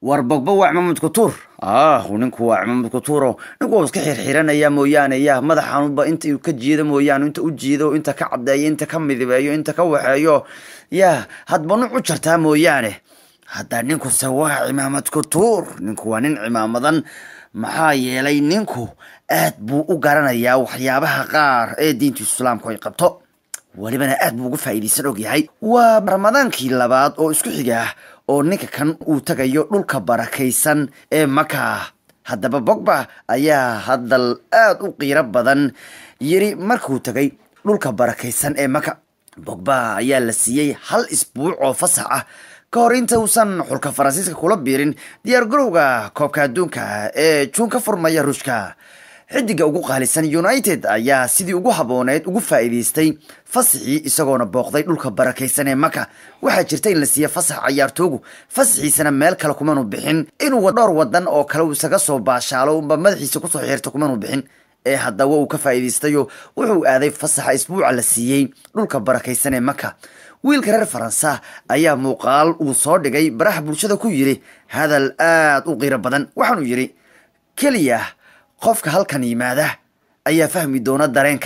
war bogba waa cimaamud kutuur ah ninku waa cimaamud kutuuro ninku waa iska xirxiranaya mooyaane ya madaxanuba inta uu ka jiido mooyaane inta u jiido inta ka cadeeyo inta ka midibeeyo inta ka waxeeyo ya hadba nuc u jartaa mooyaane hadda ninkuse waa cimaamad kutuur ninku waa nin cimaamadan maxaa yeelay ninku aad buu u garanayaa waxyaabaha qaar ee diinta islaamku ay qabto welibana aad buu uga faa'iidaysan ogyahay waa ramadaankii labaad oo isku xiga ah oo ninka kan uu tagayo dhulka barakaysan ee maka haddaba bogba ayaa hadal aad u qiiro badan yiri markuu tagay dhulka barakaysan ee maka bogba ayaa la siiyey hal isbuuc oo fasax ah ka hor inta uusan xulka faransiiska kula biirin diyaar garowga koobka adduunka ee juun ka furmaya ruushka xidiga ugu qaalisan united ayaa sidii ugu habooneed ugu faa'iidaystay fasaxii isagoona booqday dhulka barakaysan ee maka waxaa jirta in la siiya fasax cayaartoogu fasaxiisana meel kale kumanu bixin inuu dhowr wadan oo kale uu isaga soo baashaalo unba madaxiisa kusoo xeerta kumanu bixin ee haddaba uu ka faa'iidaystayo wuxuu aaday fasaxa isbuuca la siiyey dhulka barakaysan ee maka wiilka reer faransa ayaa muuqaal uu soo dhigay baraha bulshada ku yidhi hadal aad u qiiro badan waxaanuu yidhi keliya qofka halkan yimaada ayaa fahmi doona dareenka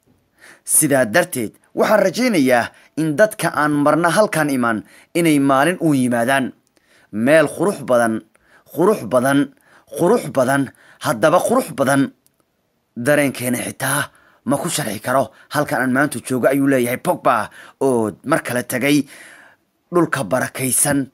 sidaa darteed waxaan rajaynayaa in dadka aan marna halkan iman inay maalin u yimaadaan meel qurux badan qurux badan qurux badan haddaba qurux badan dareenkeena xitaa ma ku sharxi karo halkan aan maanta joogo ayuu leeyahay pogba oo mar kale tagay dhulka barakaysan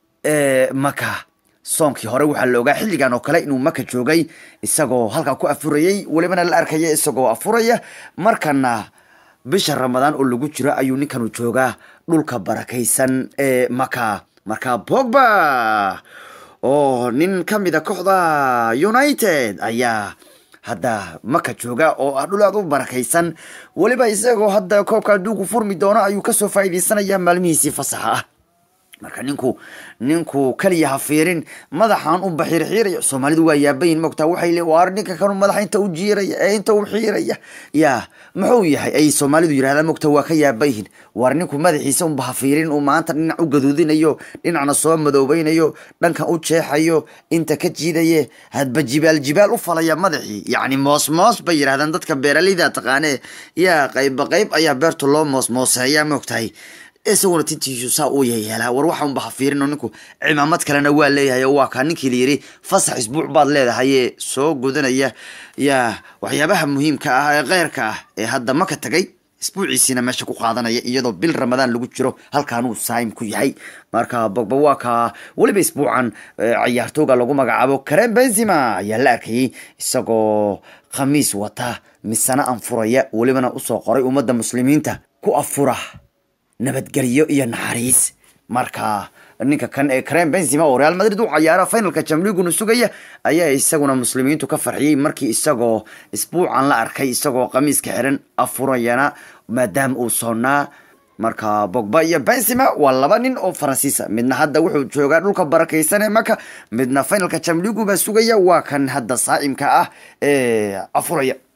ee maka soonkii hore waxaa la ogaa xilligan oo kale inuu maka joogay isagoo halkaa ku afurayay welibana la arkaya isagoo afuraya markana bisha ramadaan oo lagu jiro ayuu ninkanu joogaa dhulka barakaysan ee maka marka bogba oo nin ka mida kooxda united ayaa hadda maka jooga oo ah dhul aad u barakaysan weliba isagoo hadda koobka adduunku furmi doono ayuu kasoo faa'iidaysanaya maalmihiisii fasaxa ah marka ninku ninku kaliya ha fiirin madaxan u baxiirxiiraya soomaalidu waa yaabayin mogtaa waxay le waar ninka kanu madaxa inta u jiiraya ee inta u xiiraya ya muxuu yahay ay soomaalidu yidhahdaan mogta waa ka yaabayihin waar ninku madaxiisa unba ha fiirin uu maanta dhinac u gaduudinayo dhinacna soo madoobeynayo dhankan u jeexayo inta ka jiidaye hadba jibaal jibaal u falaya madaxii yacni moos moos bay yidhahdaan dadka beeraleyda taqaanee yaa qaybba qayb ayaa beerta loo moos mooseeya mogtahay isaguna tintiisu saa uu yeelaa war waxa unba ha fiirin oo ninku cimaamad kalena waa leeyahay oo waa kaa ninkii la yidhi fasax isbuuc baad leedahay ee soo gudanaya yaa waxyaabaha muhiimka ah ee keyrka ah ee hadda maka tagay isbuuciisiina meesha ku qaadanaya iyadoo bil ramadaan lagu jiro halkaanuu saayim ku yahay marka bogba waa kaa weliba isbuucan cayaartooga lagu magacaabo karen benzima ayaa la arkayay isagoo khamiis wata misana anfuraya welibana usoo qoray ummadda muslimiinta ku afura nabadgelyo iyo naxariis marka ninka kan ee karen benzima oo real madrid u cayaara finalka jamliguna sugaya ayaa isaguna muslimiintu ka farxiyey markii isagoo isbuucan la arkay isagoo qamiiska xiran afurayana maadaama uu soonnaa marka bogba iyo benzima waa laba nin oo faransiisa midna hadda wuxuu joogaa dhulka barakaysan ee maka midna finalka jamligu baa sugaya waa kan hadda saa'imka ah ee afuraya